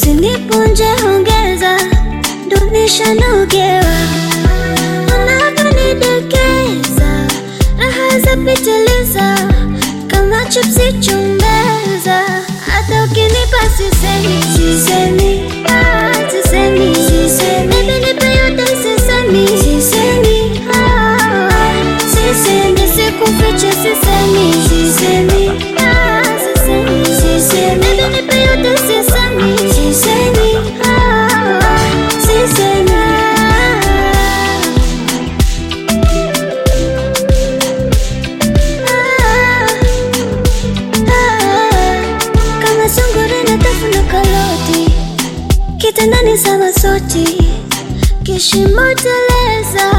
usinipunje ongeza, ndo nishanogewa unavyonidekeza, raha za pitiliza kama chipsi chumbeza, hata ukinipa sisemi, sisemi, ah, sisemi, sisemi, baby nipe yote sisemi, sisemi, ah, sisemi, sikufiche sisemi, sisemi, ah, sisemi, sisemi, baby nipe yote sisemi, sisemi, ah, sisemi, ah. kama sungura na tafuna karoti kitandani sama soti kishimo teleza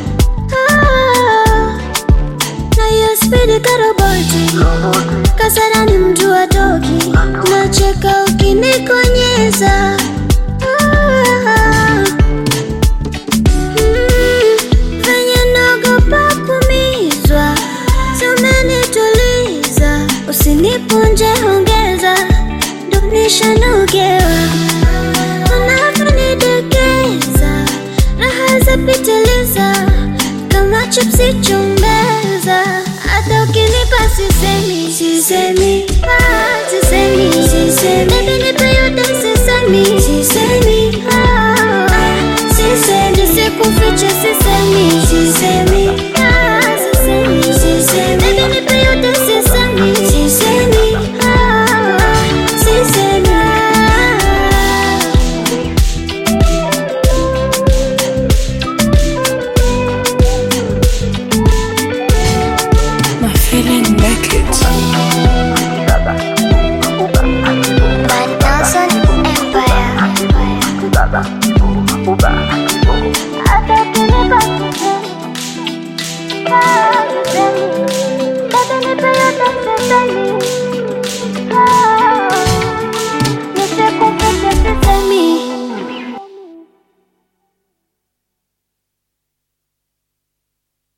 Ah, na hiyo spidi karoboti kasarani mtu wa toki nacheka ukinikonyeza Ah, mm, venye naogopa kumizwa Tumenituliza, usinipunje ongeza, ndo nishanogewa unavyonidekeza, raha za pitiliza kama chipsi chumbeza, hata ukinipa sisemi, sisemi